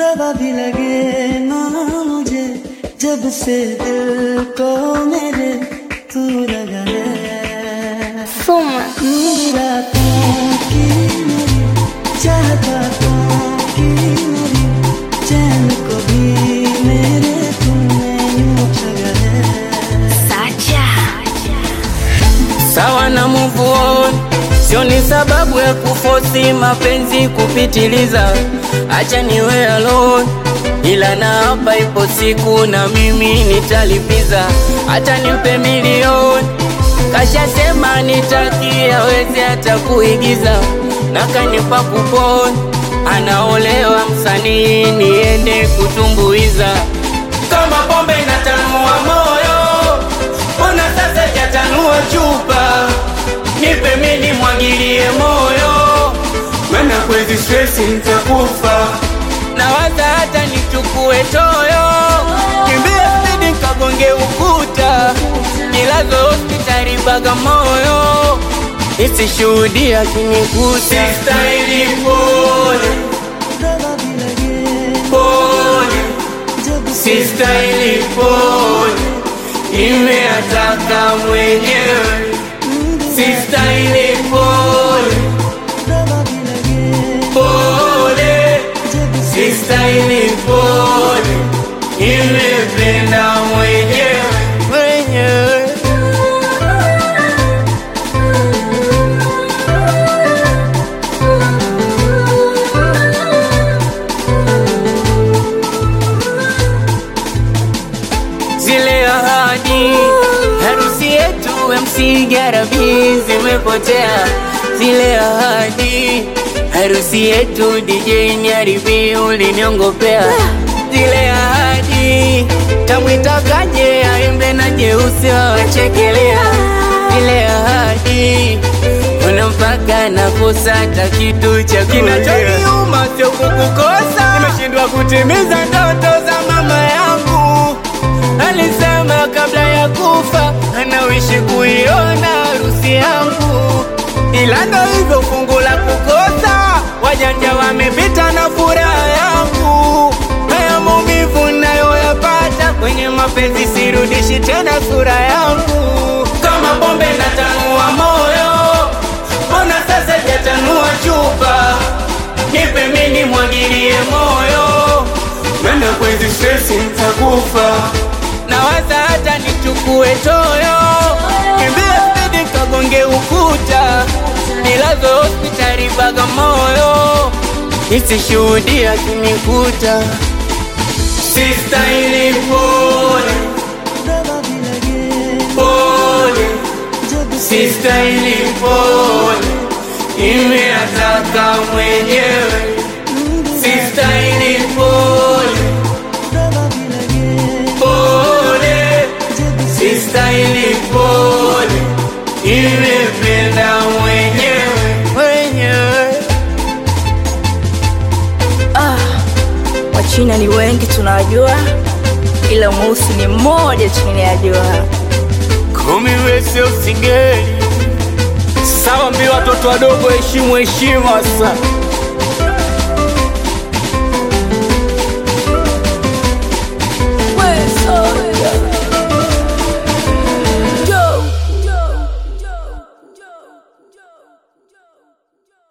दवा भी लगे ना मुझे जब से दिल को मेरे तू लगा है Soma. नींद रातों की मेरी चाहता तो की मेरी चैन को भी मेरे तूने यूं ठगा है Sacha. sawa na move on, sio ni sababu ya kufosi mapenzi kupitiliza. Acha niwe alone, ila na hapa ipo siku na mimi nitalipiza, hata nimpe milioni kashasema nitakia wezi hata kuigiza na kanipa kupon anaolewa msanii niende kutumbuiza kama pombe inatanua moyo mbona sasa jatanua chupa nipe mini mwagilie moyo mana kwezi stresi nitakufa nawaza hata nichukue toyo kimbia spidi nkagonge ukuta nilazo hospitali Bagamoyo isishuhudia kinikuta sistahili pole दवा भी लगे pole जब से sistahili pole imeataka mwenyewe sistahili pole दवा भी लगे pole जब से sistahili pole imependa mwenyewe mwenyewe zile ahadi harusi yetu MC Garabi zimepotea zile ahadi harusi yetu DJ Nyaribi uliniongopea zile ahadi tamwitakaje aimbe na jeusi wawachekelea zile ahadi kuna mpaka nakosa hata kitu cha kinachoniuma sio kukukosa nimeshindwa kutimiza ndoto za mama yangu alisema kabla ya kufa anawishi kuiona harusi yangu, ila ndo hivyo fungu la kukosa. Wajanja wamepita na furaha yangu, haya maumivu nayoyapata kwenye mapenzi, sirudishi tena sura yangu. Kama pombe natanua moyo, mbona sasa jatanua chupa? Nipe mini mwagilie moyo, maana kwezi stresi nitakufa nawaza hata nichukue toyo kimbia spidi kagonge ukuta nilazo hospitali Bagamoyo isishuhudia kinikuta sistahili pole दवा भी लगे pole जब से sistahili pole imeataka mwenyewe sistahili pole दवा भी लगे pole जब से sistahili pole, imependa mwenyewe mwenyewe. Ah, Wachina ni wengi tunawajua, ila mweusi ni mmoja chini ya jua. Kumi wese usingeli sawa, mbi watoto wadogo, heshimu heshima sasa